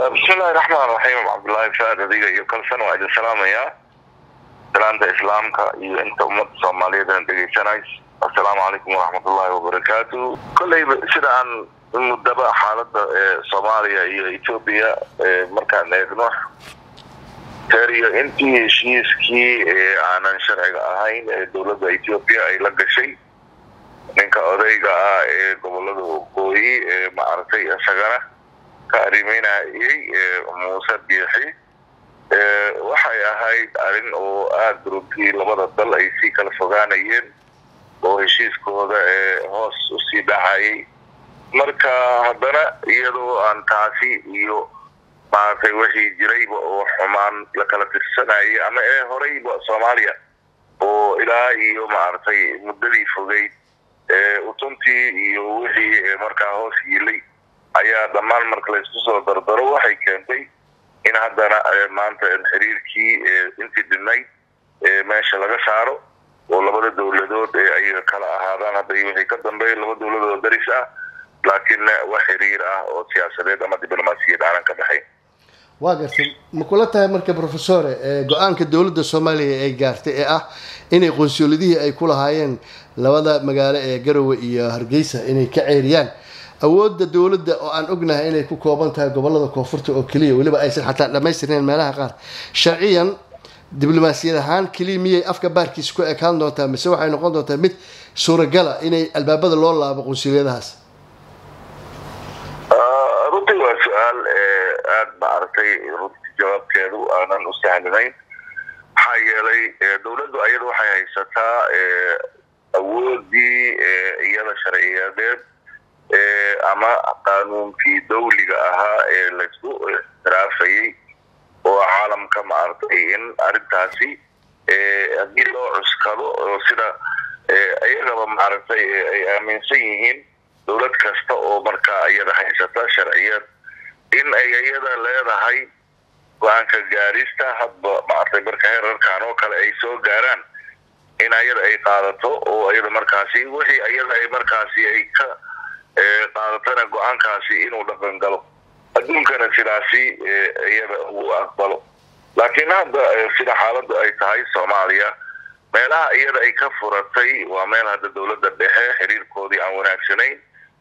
bismillahi raxmaan raxiim cabdullaahi faad adiga iyo kalsan waa idin salaamayaa salaanta islaamka iyo inta ummadda soomaaliyeed aan dhegaysanays assalaamu calaykum waraxmatullaahi wabarakaatu kolleyba sida aan muddaba xaalada soomaaliya iyo etoobiya markaan eegno teriyo intii heshiiskii aanan sharciga ahayn ee dowladda etoobiya ay la gashay ninka odayga ah ee gobolada waqooyi ee maaragtay isagana ka arrimeynayay muuse biixi waxay ahayd arrin oo aada runtii labada dal ay sii kala fogaanayeen oo heshiiskooda ee hoos usii dhacayay marka haddana iyadoo aan taasi iyo maaragtay wixii jirayba oo xumaan la kala tirsanayay ama ee horeyba soomaaliya oo ilaa iyo maaragtay muddadii fogeyd utuntii iyo wixii markaa hoos yiilay ayaa dhammaan marka laysku soo dardaro waxay keentay in haddana maanta xiriirkii intii dhinayd meesha laga saaro oo labada dowladood ee ayaga kala ahaadaan hadda wixii ka dambeeya laba dowladood oo daris ah laakiin wax xiriir ah oo siyaasadeed ama diblomaasiyad aanan ka dhexayn waa gartay ma kula tahay marka professore go-aanka dowladda soomaaliya ay gaartay ee ah inay qonsuuladihii ay ku lahaayeen labada magaalo ee garowe iyo hargeysa inay ka ceeriyaan awoodda dowladda oo aan ognahay inay ku kooban tahay gobolada koonfurta oo keliya weliba aysan xataa dhamaystirnayn meelaha qaar sharciyan diblomaasiyad ahaan keliya miyay afka baarkiisa ku ekaan doontaa mise waxay noqon doontaa mid suuragala inay albaabada loo laabo qonsuuliyadahaas runtii waa su-aal aada maaragtay runtii jawaabkeedu aanan u sahlanayn maxaa yeelay dowladdu ayada waxay haysataa awoodii iyada sharciyadeed ama qaanuunkii dawliga ahaa ee laysku ixtiraafayay oo caalamka maaragtay in arrintaasi haddii loo cuskado oo sida iyagaba maaragtay ay aaminsan yihiin dowlad kasta oo markaa iyada haysata sharciyad in ay iyada leedahay go-aanka gaarista hadba maaragtay marka herarkan oo kale ay soo gaaraan in ayada ay qaadato oo iyada markaasi wixii iyada ay markaasi ay ka qaadatana go-aankaasi inuu dhaqan galo adduunkana sidaasi iyada uu aqbalo laakiin hadda sida xaaladdu ay tahay soomaaliya meelaha iyada ay ka furatay waa meel hadda dowladda dhexe xiriirkoodii aan wanaagsanayn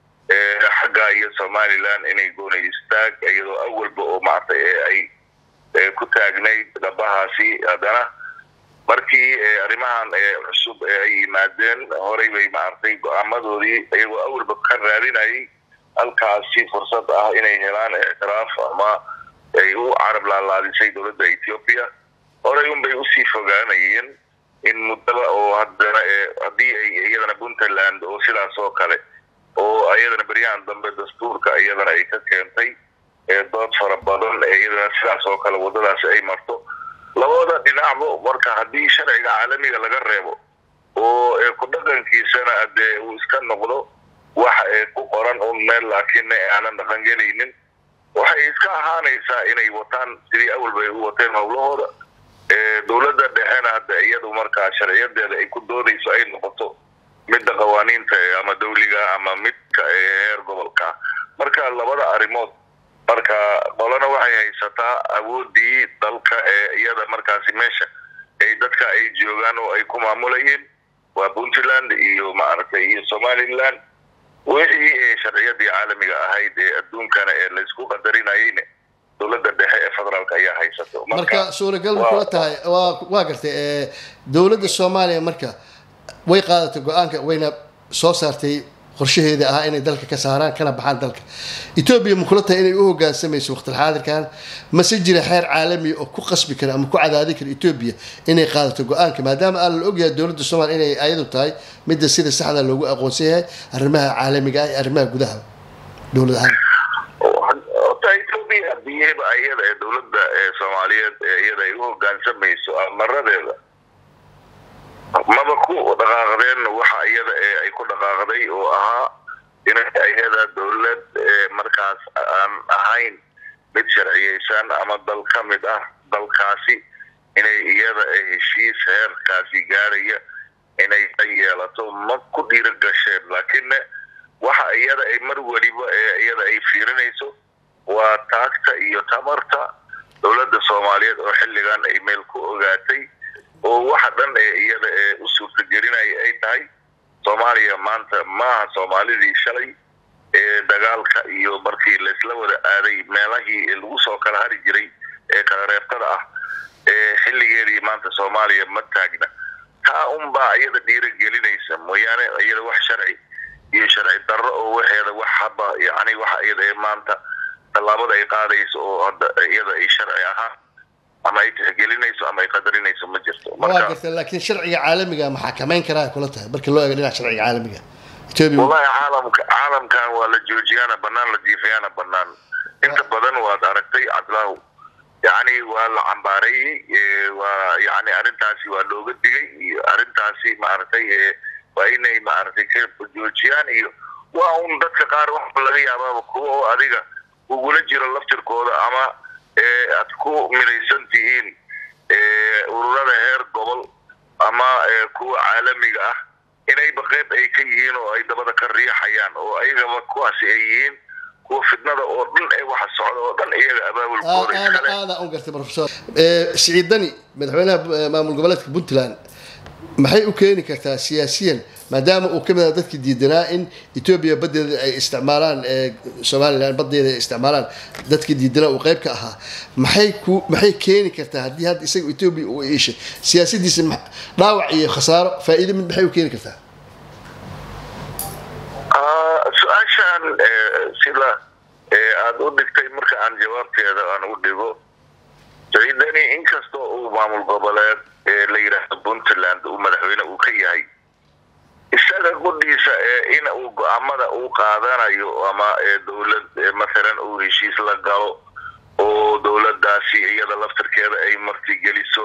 xagga iyo somalilan inay goonay istaag iyadoo awalba oo maaragtay ay ku taagnayd dhabahaasi haddana markii arrimahan cusub ay yimaadeen horey bay maaragtay go-aamadoodii iyagoo awalba ka raadinayay halkaasi fursad ah inay helaan ictiraaf ama ay u carab laalaadisay dowladda ethiopia horey unbay usii fogaanayeen in muddaba oo haddana haddii ay iyadana puntland oo sidaas oo kale oo iyadana beryahan dambe dastuurka iyadana ay ka keentay dood fara badan iyadana sidaas oo kale waddadaasi ay marto labada dhinacba marka haddii sharciga caalamiga laga reebo oo ku dhaqankiisana dee uu iska noqdo wax ku qoran un meel laakiin aanan dhaqangelaynin waxay iska ahaanaysaa inay wataan sidii awalba ay u wateen howlahooda dowladda dhexena hadda iyadu markaa sharciyadeeda ay ku doodayso ay noqoto midda qawaaniinta ama dawliga ama midka heer gobolka marka labada arrimood marka qolana waxay haysataa awoodii dalka ee iyada markaasi meesha ay dadka ay joogaan oo ay ku maamulayeen waa puntland iyo maaragtay iyo somaliland wixii sharciyadii caalamiga ahayd ee adduunkana ee laysku qadarinayeyne dowladda dhexe ee federaalk ayaa haysato marka suuragal ma kula tahay wa waa gartay dowladda soomaaliya marka way qaadatay go-aanka wayna soo saartay qorshaheeda ahaa inay dalka ka saaraan kana baxaan dalka etoobiya ma kula tahay inay u hogaansamayso waqtilxaadirkan mase jira xeer caalami oo ku qasbi kara ama ku cadaadi kara etoobiya inay qaadato go-aanka maadaama aan la ogyahay dowladda soomaliya inay ayadu tahay midda sida saxda loogu aqoonsan yahay arrimaha caalamiga ah iyo arrimaha gudaha dowlad ahaan ota etoobiya hadiyaba iyada ee dowladda soomaaliyeed iyada ay u hogaansamayso amaradeeda maba ku dhaqaaqdeen waxa iyada ay ku dhaqaaqday oo ahaa inay iyada dowlad markaas aan ahayn mid sharciyeysan ama dal ka mid ah dalkaasi inay iyada heshiis heerkaasi gaaraya inay yeelato ma ku dhiira gasheen laakiinne waxa iyada ay mar weliba iyada ay fiirinayso waa taagta iyo tamarta dowladda soomaaliyeed oo xilligan ay meel ku ogaatay oo waxa dhan ee iyada ee u suurtagelinaya ay tahay soomaaliya maanta maaha soomaalidii shalay ee dagaalka iyo markii laysla wada aaday meelahii lagu soo kala hari jiray ee kala reebtada ah ee xilligeedii maanta soomaaliya ma taagna taa unbaa iyada dhiiragelinaysa mooyaane iyada wax sharci iyo sharci darro oo waxeeda wax haba yani waxa iyada ee maanta tallaabada ay qaadayso oo hadda iyada ay sharci ahaan ama ay tixgelinayso ama ay qadarinayso ma jirto waa garta laakiin sharciga caalamiga ma xakamayn karaa kula tahay marka loo eego dhinaca sharciga caalamiga ethiopia wallahi caalamka caalamkan waa la joojiyaana banaan la jiifayaana banaan inta badan waad aragtay cabdilaahu yani waa la cambaareeyey waa yani arrintaasi waa looga digay iyo arrintaasi maaragtay waa inay maaragtay ka joojiyaan iyo waa un dadka qaar waxa laga yaabaaba kuwa oo adiga ugula jiro laftirkooda ama aad ku midaysan tihiin ururada heer gobol ama kuwa caalamiga ah inayba qeyb ay ka yihiin oo ay dabada ka riixayaan oo ayagaba kuwaasi ay yihiin kuwa fidnada oo dhan ee waxa socda oo dhan iyaga abaabulkooda iskale aada u gartay professor siciid dani madaxweynaha maamul goboleedka puntland maxay u keeni kartaa siyaasiyan maadaama uu kamid aha dadkii diidanaa in etoobiya badeeda ay isticmaalaan somalilan badeeda ay isticmaalaan dadkii diidanaa uu qeyb ka ahaa maxay ku maxay keeni kartaa haddii hadda isaga etoobiya uu iishay siyaasadiisa dhaawac iyo khasaaro faa-iido mid maxay u keeni kartaa su-aashan sida aada u dhigtay marka aan jawaabteeda aan u dhigo saciidani inkastoo uu maamul goboleed la yidhaahdo puntland uu madaxweyne uu ka yahay isaga qudhiisa in uu go-aamada uu qaadanayo ama dowlad mathalan uu heshiis la galo oo dowladaasi iyada laftirkeeda ay martigeliso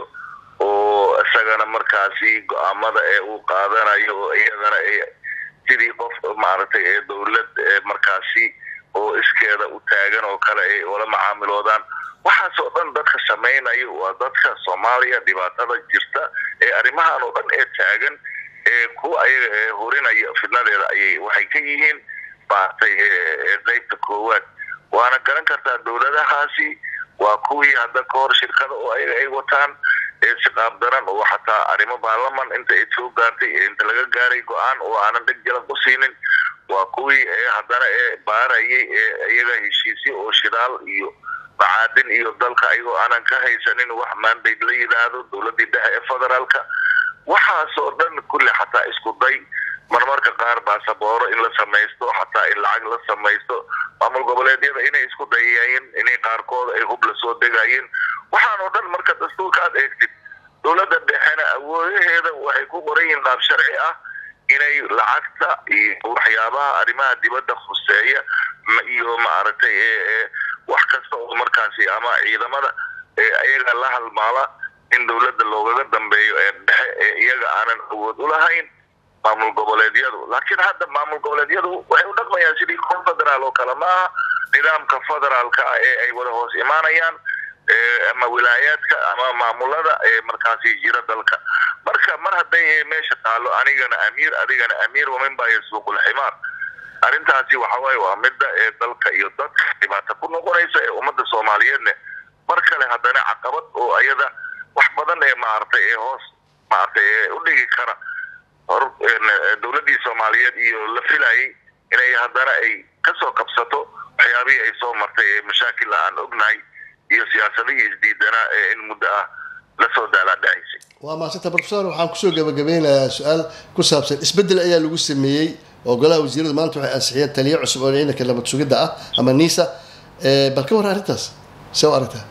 oo isagana markaasi go-aamada ee uu qaadanayo oo iyadana sidii qof maaragtay ee dowlad markaasi oo iskeeda u taagan oo kale ay ula macaamiloodaan waxaasoo dhan dadka samaynayo waa dadka soomaaliya dhibaatada jirta ee arrimahan oo dhan ee taagan ee kuwa ayaga hurinaya fidnadeeda ayay waxay ka yihiin maaragtay qeybta koowaad waana garan kartaa dowladahaasi waa kuwii hadda ka hor shirkada oo ayaga ay wataan siqaab daran oo xataa arrimo baarlaman inta ay soo gaartay inta laga gaaray go-aan oo aanan dheg jalan ku siinin waa kuwii haddana ee baarayay ee iyaga heshiisyo oo shidaal iyo macaadin iyo dalka ayagoo aanan ka haysanin wax mandate la yidhaahdo dowladii dhexe ee federaalka waxaasoo dhan kulli xataa isku day marmarka qaar baasabooro in la samaysto xataa in lacag la samaysto maamul goboleedyada inay isku dayayeen inay qaarkood ay hub la soo degayeen waxaan oo dhan marka dastuurka aad eegtid dowladda dhexena awoodaheeda waxay ku qoran yihiin qaab sharci ah inay lacagta iyo waxyaabaha arrimaha dibadda khuseeya iyo maaragtay wax kasta oo markaasi ama ciidamada iyaga la halmaala in dowladda loogaga dambeeyo ee dhexe ee iyaga aanan awood u lahayn maamul goboleedyadu laakiin hadda maamul goboleedyadu waxay u dhaqmayaan sidii kor federaal oo kale maaha nidaamka federaalka ah ee ay wada hoos imaanayaan ama wilaayaadka ama maamulada ee markaasi jira dalka marka mar hadday meesha taalo anigana amiir adigana amiir wamin baa yasuuqul ximaar arrintaasi waxa waaye waa midda ee dalka iyo dadka dhibaata ku noqonaysa ee ummadda soomaaliyeedne mar kale haddana caqabad oo ayada wax badan ee maaragtay ee hoos maaragtay ee u dhigi kara hor dowladdii soomaaliyeed iyo la filayay inay haddana ay kasoo kabsato waxyaabihii ay soo martay ee mashaakilla aan ognahay iyo siyaasadihii isdiidanaa ee in muddo ah lasoo daalaadhacaysay waa maasanta professor waxaan kusoo gabagabeynayaa su-aal ku saabsan isbeddel ayaa lagu sameeyey oo golaha wasiiradu maanta waxay ansixiyeen taliyo cusub oo ciidanka nabad sugidda ah ama nisa bal ka war arrintaas see u aragtaa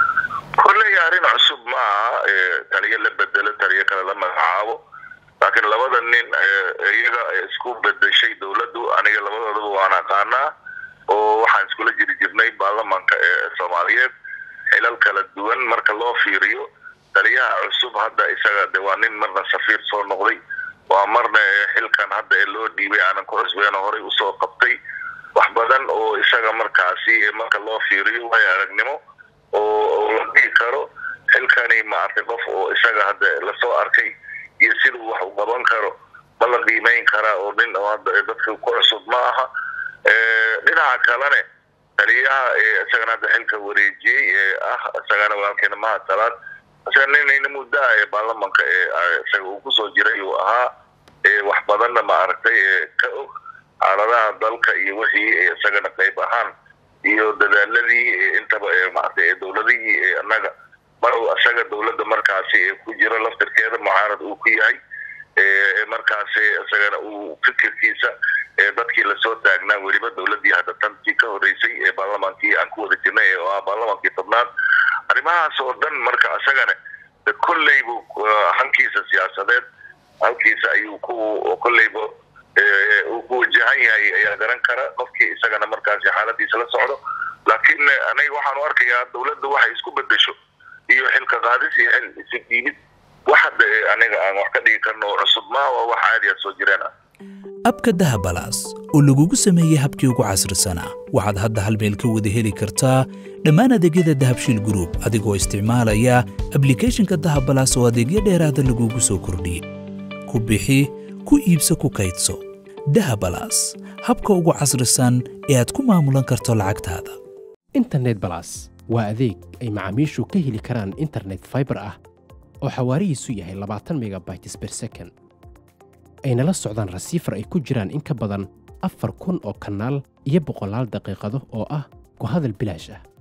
kolley arrin cusub ma aha taliyo la bedelo taliyo kale la magacaabo laakiin labada nin iyaga isku bedeshay dowladdu aniga labadoodaba waan aqaanaa oo waxaan iskula jiri jirnay baarlamanka ee soomaaliyeed xilal kala duwan marka loo fiiriyo taliyaha cusub hadda isaga de waa nin marna safiir soo noqday waa marna xilkan hadda ee loo dhiibay aanan ku cusbeeno horay usoo qabtay wax badan oo isaga markaasi marka loo fiiriyo way aragnimo oo la dhihi karo xilkani maaragtay qof oo isaga hadda lasoo arkay iyo siduu wax u qaban karo ma la qiimeyn karaa oo nin oo hadda dadka ku cusub ma aha dhinaca kalene taliyaha isagana hadda xilka wareejiyey ee ah isagana walaalkeena mahad salaad isaga ninayna muddaa ee baarlamanka ee isaga uu kusoo jiray uu ahaa wax badanna ma aragtay ka og xaaladaha dalka iyo wixii isagana qayb ahaan iyo dadaaladii intaba maaragtay dowladihii annaga mar isaga dowladda markaasi ku jiro laftirkeeda mucaarad uu ku yahay markaasi isagana uu fikirkiisa dadkii lasoo taagnaa weliba dowladii hadda tantii ka horeysay ee baarlamaankii aan ku wada jirnay oo ah baarlamaankii tobnaad arrimahaas oo dhan marka isagana kolleybu hankiisa siyaasadeed halkiisa ayuu ku kolleyba uu ku wajahan yahay ayaa garan kara qofkii isagana markaasi xaaladiisa la socdo laakiin aniga waxaan u arkayaa dowladda waxay isku bedesho iyo xilka qaadis iyo xil isu dhiibid wax hadda aniga aan wax ka dhigi karno oo cusub maa waa wax aad aad soo jireen ah abka dahabalaas oo lagugu sameeyey habkii ugu casrisanaa waxaad hadda hal meel ka wada heli kartaa dhammaan adeegyada dahabshiil gruub adigoo isticmaalaya ablikhethonka dahabalaas oo adeegyo dheeraada lagugu soo kordhiyey ku bixi ku iibso ku kaydso dahabalaas habka ugu casrisan ee aad ku maamulan karto lacagtaada internet balas waa adeeg ay macaamiishu ka heli karaan internet faibar ah oo xawaarihiisu yahay labaatan megabytes ber second ayna la socdaan rasiifar ay ku jiraan in ka badan afar kun oo kanaal iyo boqolaal daqiiqado oo ah ku hadal bilaash ah